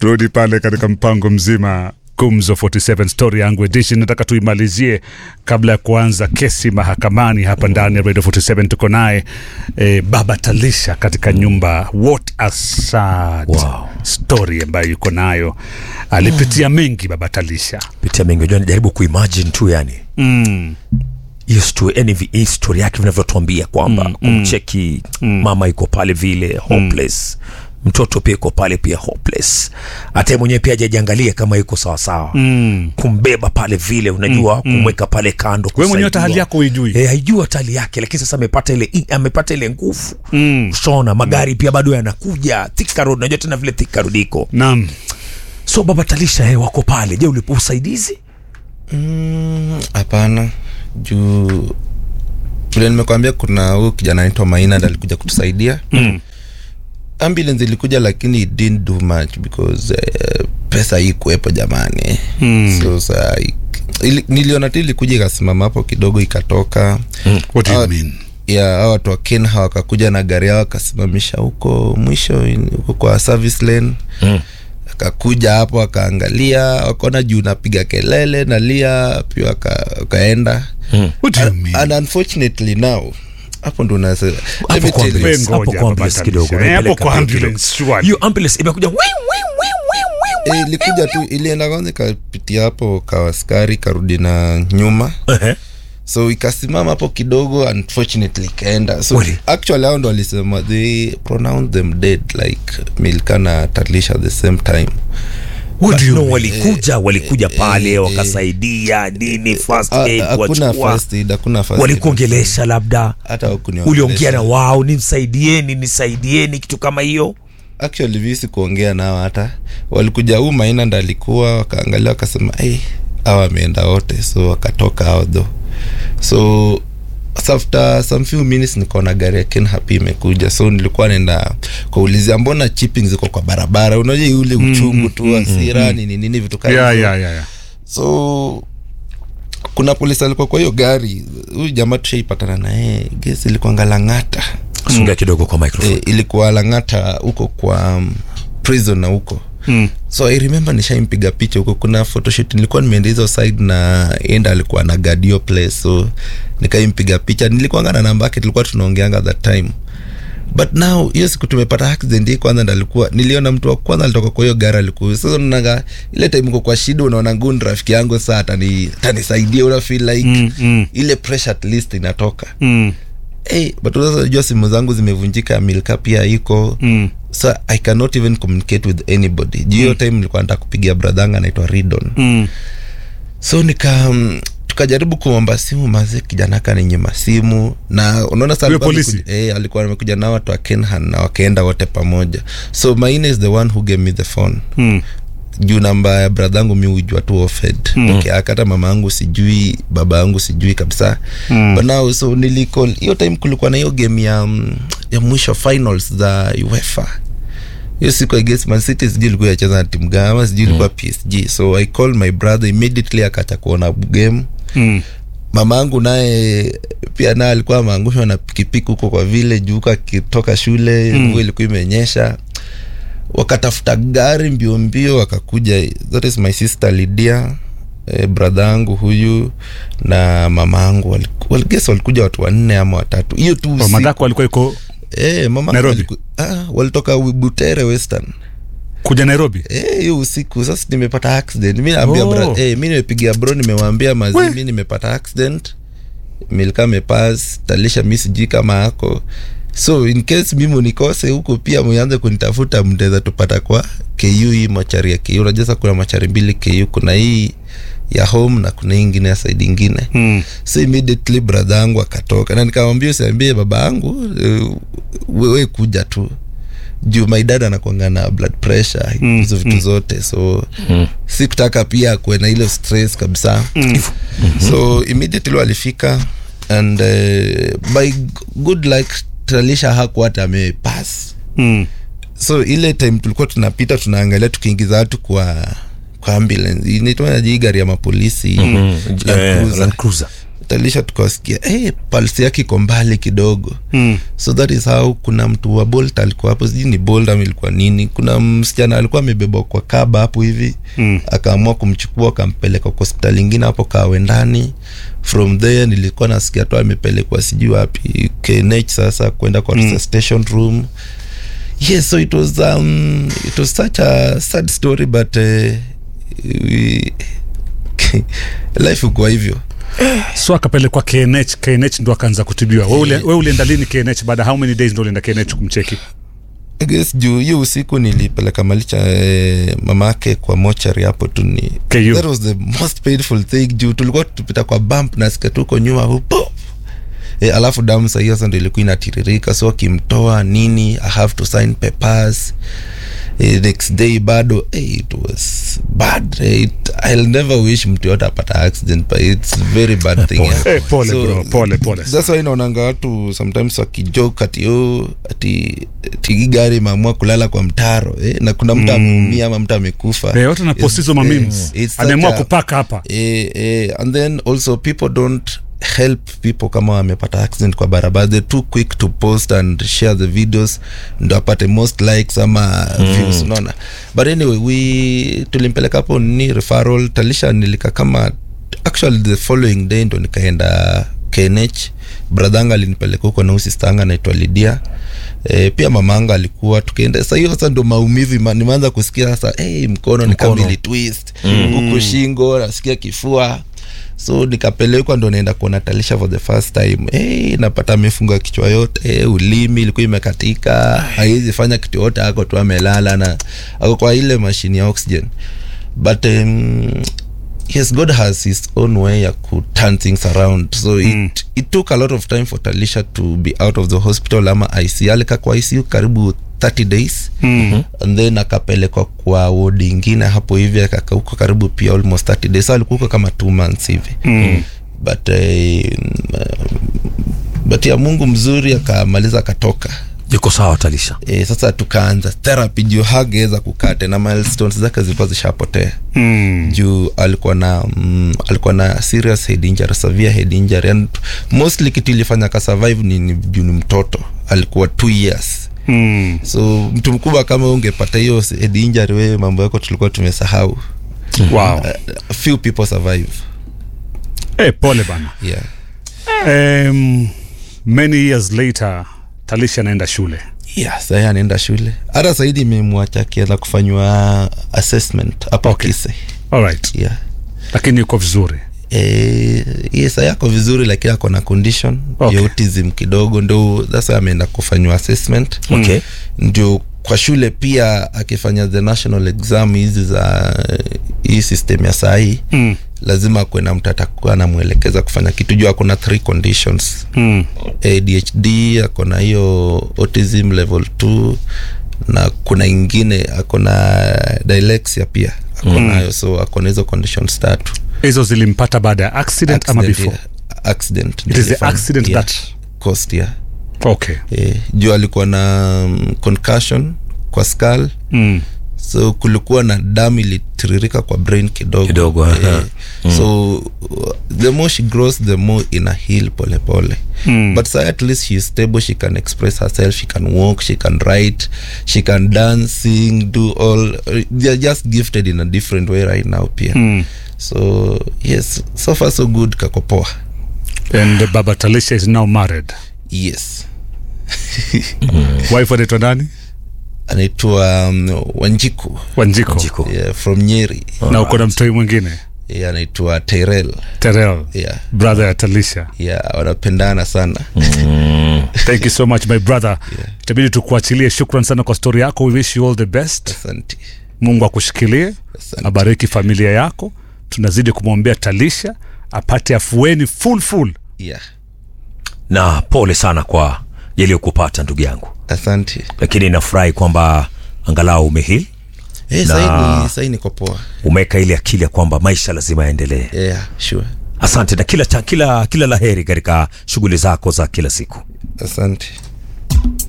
turudi pale katika mpango mzima gumzo 47 story yangu edition nataka tuimalizie kabla ya kuanza kesi mahakamani hapa ndani ya radio 47 tuko naye eh, baba talisha katika nyumba what a sad Wow. story ambayo yuko nayo alipitia mengi baba talisha pitia mengi unajua najaribu kuimagine tu yani mm. hiyo sto- yani vi- hii story yake vinavyotuambia kwamba mm, kumcheki mm. mama iko pale vile hopeless mtoto pia iko pale pia hopeless hata yeye mwenyewe pia hajajiangalia kama yuko sawasawa Mm. kumbeba pale vile unajua mm, kumweka pale kando wewe mwenyewe hata kusaidiwa. hali yako huijui Eh, haijui hata hali yake lakini sasa amepata ile i- amepata ile nguvu Mm. shona magari pia bado yanakuja Thika Road unajua tena vile Thika Road iko naam so baba talisha eh, wako pale je ulipo usaidizi Mm, hapana juu vile nimekwambia kuna huyu kijana anaitwa maina ndo alikuja kutusaidia mm. ambulance ilikuja lakini it didn't do much because uh, pesa hii kuwepo jamani mm. so sa ili, niliona tu ilikuja ikasimama hapo kidogo ikatoka what do you Ah, mean ya hao watu wa kenha wakakuja na gari yao wakasimamisha huko mwisho in- huko kwa service lane Mm. akakuja hapo wakaangalia wakaona juu napiga kelele nalia pia waka- wakaenda what do you And- mean and unfortunately now hapo ndo nasa- let hapo me kwa tell you. Wewe ambulance ngoja hapo kwa baba ambulance kidogo Talisha. Eh, hapo unaipeleka kwa mbio kidogo. ambulance, surely. hiyo ambulance imekuja wi, wi, wi, wi, wi, wi, Eh, ilikuja tu ilienda kwanza ikapitia hapo kawaskari karudi na nyuma Ehe. so ikasimama hapo kidogo unfortunately ikaenda so Kweli? actually hao ndo walisema they pronounced them dead like milka na talisha at the same time What do you you know, mean? walikuja walikuja pale eh, wakasaidia nini first Ah, aid hakuna kuwachukua first aid, hakuna first aid. walikuongelesha labda hata hawakuniongelesha. uliongea na wao nimsaidieni nisaidieni kitu kama hiyo actually visi kuongea nao hata walikuja huu maina ndo alikuwa wakaangalia wakasema hey, awa wameenda wote so wakatoka hao tho so after some few minutes nikaona gari ya ken happy imekuja so nilikuwa naenda kuulizia mbona chipping ziko kwa barabara unajua ule uchungu tu asira nini nini vitu kama yeah, hivyo. yeah, yeah, yeah. so kuna polisi alikuwa kwa hiyo gari huyu jamaa tushaipatana naye gesi ilikuanga lang'ata songea kidogo kwa microphone e, ilikuwa lang'ata huko kwa um, prison na huko Mm. so i remember nishaimpiga picha huko kuna photoshoot nilikuwa nimeenda hizo side na enda alikuwa na gadio place so nikaimpiga picha nilikuanga na namba yake tulikuwa tunaongeanga that time but now hiyo siku tumepata accident hii kwanza ndo alikuwa niliona mtu wa kwanza alitoka kwa hiyo gari alikuwa sasa unaga ile time uko kwa shida unaona gun rafiki yangu saa atani atanisaidia una feel like Mm, mm. ile pressure at least inatoka Mm. hey, but sasa unajua simu zangu zimevunjika milka pia iko Mm. so i cannot even communicate with anybody juu hiyo time nilikuwa nataka kupigia bradhanga anaitwa ridon Mm. so nika um, tukajaribu kuomba simu maze kijana akaninyima simu na unaona sasa Huyo alikuwa polisi? amekuja- eh, alikuwa amekuja nao watu wa kenhan na wakaenda wote pamoja so maine is the one who gave me the phone Mm. juu namba ya bradhangu mi hujua tu ofed mm. peke yake hata mama yangu sijui baba yangu sijui kabisa mm. but now so nilicall hiyo time kulikuwa na hiyo game ya, mm, ya mwisho finals za uefa hiyo siku i guess man city sijui ilikuwa yacheza na timu gani ama sijui ilikuwa psg so i call my brother immediately akacha kuona game Mm. mama yangu naye pia naye alikuwa ameangushwa na pikipiki huko kwa vile juu huko akitoka shule mvua mm. ilikuwa imenyesha wakatafuta gari mbio mbio wakakuja that is my sister lidia eh, brother yangu huyu na mama yangu waliku- wal- guess walikuja watu wanne ama watatu hiyo tu Oh, usiku. madhako alikuwa iko eh, mama Nairobi? waliku- ah, walitoka butere western kuja nairobi Eh, hiyo usiku sasa nimepata accident mi naambia Oh. bra- eh, mi nimepigia bro nimewambia mazi We. mi nimepata accident milka mepas talisha mi sijui kama ako so in case mimi unikose huko pia mwanze kunitafuta mtaweza tupata kwa ku hii machari ya ku unajua sasa kuna machari mbili ku kuna hii ya home na kuna hii ingine ya side ingine Mm. so immediately brother yangu akatoka na nikamwambia usiambie baba yangu eh, wewe kuja tu juu my dad anakwanga na blood pressure Mm, hizo vitu zote so sikutaka pia kuwe na ile stress kabisa so immediately walifika and uh, by good luck talisha hakuwa hata amepass Mm. so ile time tulikuwa tunapita tunaangalia tukiingiza watu kwa kwa ambulance inaitwaje hii gari ya mapolisi Land Eh, Cruiser. Land Cruiser. talisha tukawasikia hey, palsi yake iko mbali kidogo Mm. so that is how kuna mtu wa bolt alikuwa hapo sijui ni bolt ama ilikuwa nini kuna msichana alikuwa amebebwa kwa kaba hapo hivi Mm. akaamua kumchukua akampeleka kwa hospitali ingine hapo kawe ndani from there nilikuwa nasikia tu amepelekwa sijui wapi knh sasa kwenda kwa Mm. resuscitation room yes so it was um, it was such a sad story but uh, we, life ukuwa hivyo so akapelekwa knh knh ndo akaanza kutibiwa we ule- we ulienda lini knh baada how many days ndo ulienda knh kumcheki I guess juu hiyo usiku nilipeleka malicha eh, mamake kwa mochari hapo tu ni KU. that was the most painful thing juu tulikuwa tupita kwa bump nasikia tuko nyuma hupo e, alafu damu sahii sasa ndo ilikuwa inatiririka so akimtoa nini i have to sign papers e, next day bado eh, it was bad eh, it, i'll never wish mtu yote apata accident but it's very bad thing pole. yeah. Eh, pole bro, pole, pole. that's why naonanga watu sometimes wakijoke ati oh, ati tigi gari imeamua kulala kwa mtaro eh, na kuna mtu ameumia ama mtu amekufa Eh, watu napost hizo It's- mamims it's such ameamua a- kupaka hapa eh, eh, and then also people don't help people kama wamepata accident kwa barabara they're too quick to post and share the videos ndo apate most likes ama mm. views unaona but anyway we tulimpeleka hapo ni referral talisha nilika kama actually the following day ndo nikaenda knh bradhanga alinipeleka huko na usistanga naitwa lidia E, pia mamanga alikuwa tukaenda sa hiyo sasa ndo maumivu ima- nimeanza kusikia sasa hey, mkono ni kama Mkono. ili twist huku shingo nasikia kifua so nikapelekwa ndo naenda kuona talisha for the first time hey, napata amefunga kichwa yote hey, ulimi ilikuwa imekatika haiwezi fanya kitu yote ako tu amelala na ako kwa ile mashini ya oxygen but um, yes god has his own way ya ku turn things around so Mm. it, it took a lot of time for talisha to be out of the hospital ama ic alika kwa icu karibu 30 days mm. and then akapelekwa kwa wodi ingine hapo hivi akakaa huko karibu pia almost 30 days so alikuwa huko kama two months hivi Mm. but uh, but ya mungu mzuri akamaliza akatoka yuko sawa talisha e, sasa tukaanza therapy juu hageweza kukaa tena milestones zake zilikuwa zishapotea Mm. juu alikuwa na mm, alikuwa na serious head injury severe head injury and mostly kitu ilifanya ka survive ni, ni juu ni mtoto alikuwa two years Mm. so mtu mkubwa kama wewe ungepata hiyo head injury wewe mambo yako tulikuwa tumesahau wow uh, few people survive eh, pole bana yeah um, many years later talisha anaenda shule yeah sahii anaenda shule hata saidi imemwacha akienda kufanywa assessment hapa Okay. kise alright yeah lakini yuko vizuri Eh, yes yako vizuri lakini ako na condition Okay. ya autism kidogo ndo sasa ameenda kufanywa assessment okay ndio kwa shule pia akifanya the national exam hizi za eh, hii system ya sahii mm. lazima akuwe na mtu atakuwa anamwelekeza kufanya kitu juu ako na three conditions Mm. adhd ako na hiyo autism level 2 na kuna ingine ako na dyslexia pia ako nayo so ako na hizo conditions tatu hizo zilimpata baada ya accident, ama Accident, before yeah. accident it is the nilifanya. accident Yeah. that Cost, yeah. okay Eh, juu alikuwa na um, concussion kwa skull mm. so kulikuwa na damu ilitiririka kwa brain kidogo, Kidogo, aha. so uh, the more she grows the more ina heal polepole Mm. but so at least she's stable she can express herself she can walk she can write she can dance sing do all they're just gifted in a different way right now pia Mm. so yes so far so good kakopoa and baba talisha is now married yes wife anaitwa nani anaitwa um, wanjiku wanjiko jiko yeah, from nyeri na uko na mtoi mwingine yeah, anaitwa tyrel terel yeah, brother ya talisha yeah, wanapendana sana thank you so much my brother itabidi tukuachilie shukran sana kwa stori yako we wish you all the best asante mungu akushikilie Asante. abariki familia yako tunazidi kumwombea talisha apate afueni full full yeah. na pole sana kwa yaliyokupata ndugu yangu asante lakini nafurahi kwamba angalau umehil hey, Na- saini saini niko poa umeweka ile akili ya kwamba maisha lazima yaendelee yeah, sure asante na kila, cha- kila, kila laheri katika shughuli zako za kila siku asante